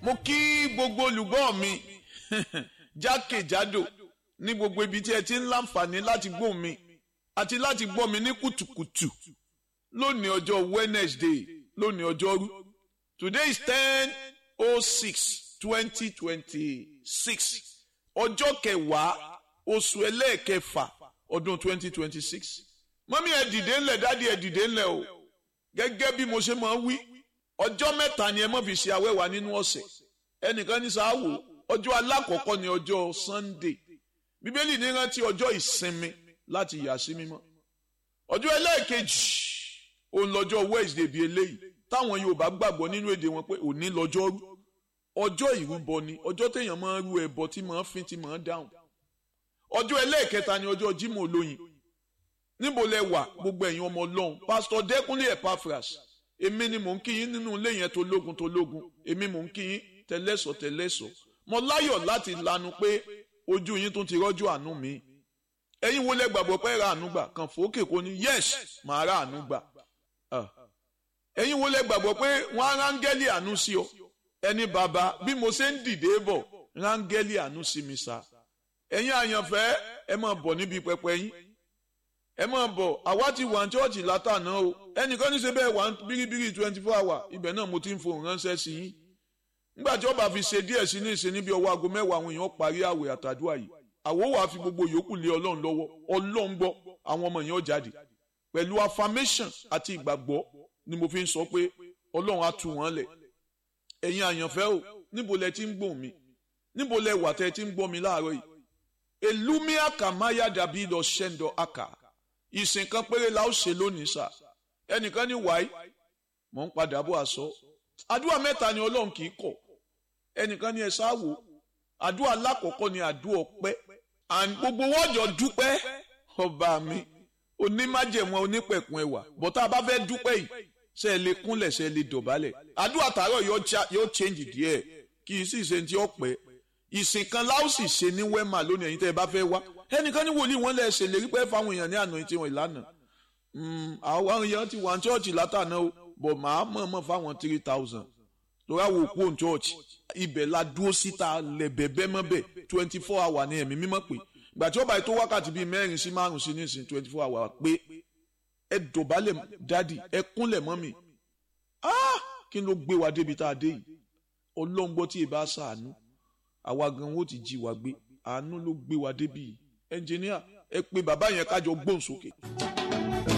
mo kí gbogbo olùgbọ́ mi jákèjádò ní gbogbo ibi tí ẹ ti ń láǹfààní láti gbọ́ mi àti láti gbọ́ mi ní kùtùkùtù lónìí ọjọ́ Wednesday lónìí ọjọ́rú today is ten oh six twenty twenty six ọjọ́ kẹwàá oṣù ẹlẹ́ẹ̀kẹfà ọdún twenty twenty six mọ́mí ẹ dìde ńlẹ̀ dádì ẹ dìde ńlẹ̀ o gẹ́gẹ́ bí mo ṣe máa ń wí ọjọ́ mẹ́ta ni ẹ má fi ṣe awẹ́wà nínú ọ̀sẹ̀ ẹnìkan ní sáwò ọjọ́ alákọ̀ọ́kọ́ ni ọjọ́ Sunday bíbélì ní rántí ọjọ́ ìsinmi láti yà sí mímọ́ ọjọ́ ẹlẹ́ẹ̀kejì òun lọ́jọ́ Wednesday bíi eléyìí táwọn Yorùbá gbàgbọ́ nínú èdè wọn pé òní lọ́jọ́ rú ọjọ́ ìrúbọ ni ọjọ́ téèyàn máa ń rú ẹbọ tí máa ń fin tí máa ń dáhùn ọjọ́ ẹlẹ́ẹ̀kẹta ni ọjọ́ Jímọ̀ olóyin níbo lẹ wà gbogbo ẹ̀yin ọmọ Ọlọ́run pásítọ̀ Dẹ́kúnlé Epaphras èmi ni mò ń kí yín nínú ilé yẹn tó lógun tó lógun èmi mò ń kí yín tẹlẹ́sọ̀ tẹlẹ́sọ̀ mo láyọ̀ láti lanu pé ojú yín tó ti rọ́jú àánú mi ẹ̀yin wo lẹ gbàgbọ́ pé ra àánú gbà kàn fòókè kò ní yes màá ra àánú gbà ẹ̀yin wo lẹ gbàgbọ́ pé wọ́n á rángẹ́lì àánú sí ọ ẹni bàbá bí mo ṣe ń dìde bọ̀ rángẹ́lì àánú sí mi sá ẹ̀yin àyànfẹ́ ẹ máa bọ̀ níbi pẹpẹ yín ẹ máa bọ̀ àwa ti wà ní chọ́ọ̀chì látàná o ẹnìkan ní ṣe bẹ́ẹ̀ wà bíríbírí twenty four hour ibẹ̀ náà mo ti ń fohùn ránṣẹ́ sí yín nígbà tí ọba fi ṣe díẹ̀ sí ní ìṣe níbi ọwọ́ aago mẹ́wàá àwọn èèyàn parí àwẹ̀ àtàdúrà yìí àwo wàá fi gbogbo yòókù lé ọlọ́run lọ́wọ́ ọlọ́run gbọ́ àwọn ọmọ yẹn ó jáde pẹ̀lú affirmation àti ìgbàgbọ́ ni mo fi ń sọ pé ọlọ́run á tú wọn lẹ̀ ẹ̀yin àyànfẹ́ o níbo lẹ ti ń gbọ́ mi níbo lẹ wà tẹ́ ti ń gbọ́ mi láàárọ̀ yìí elumia kamaya dàbí lọ ṣẹ́ńdọ̀ aka ìsìn kan péré la ó ṣe lónìí sà ẹnìkan ní wáyé mò ń padà bọ̀ àṣọ àdúrà mẹ́ta ni ọlọ́run kì í kọ̀ ẹnìkan ní ẹ sáwò àdúrà lákọ̀ọ́kọ́ ni àdúrà ọpẹ́ and gbogbo wọ́jọ́ dúpẹ́ ọba mi onímájẹ̀mọ́ onípẹ̀kun ẹwà bọ́tá a bá fẹ́ dúpẹ́ yìí ṣe é lè kúnlẹ̀ ṣe é lè dọ̀bálẹ̀ àdúrà tààrọ̀ yóò change díẹ̀ kì í sì ṣe ti ọpẹ́ ìsìn kan láò sì ṣe ní wẹ́mà lónìí ẹ̀yin tẹ́ ẹ bá fẹ́ wá ẹnìkan ní wòlíì wọn lẹ ṣèlérí pé fáwọn èèyàn ní àná tí wọn ìlànà àwọn èèyàn ti wà ní chọ́ọ̀chì látàná o bọ̀ máa mọ̀ọ́mọ̀ fáwọn three thousand lórí àwọn òkú òun chọ́ọ̀chì ibẹ̀ la dúró síta lẹ̀bẹ̀bẹ̀ mọ́bẹ̀ twenty four hour ní ẹ̀mí mímọ́ pé ìgbà tí ó bá yẹ tó wákàtí bíi mẹ́rin sí márùn sí nísìn twenty four hour pé ẹ dọ̀bálẹ̀ dádì ẹ kúnlẹ̀ mọ́ mi kí ló gbé wa débi tá a dé yìí ọlọ́run gbọ́ tí ì bá ṣàánú àwa gan wo ti jí wa gbé àánú ló gbé wa débi yìí ẹnjìníà ẹ pé bàbá yẹn kájọ gbóhùn sókè.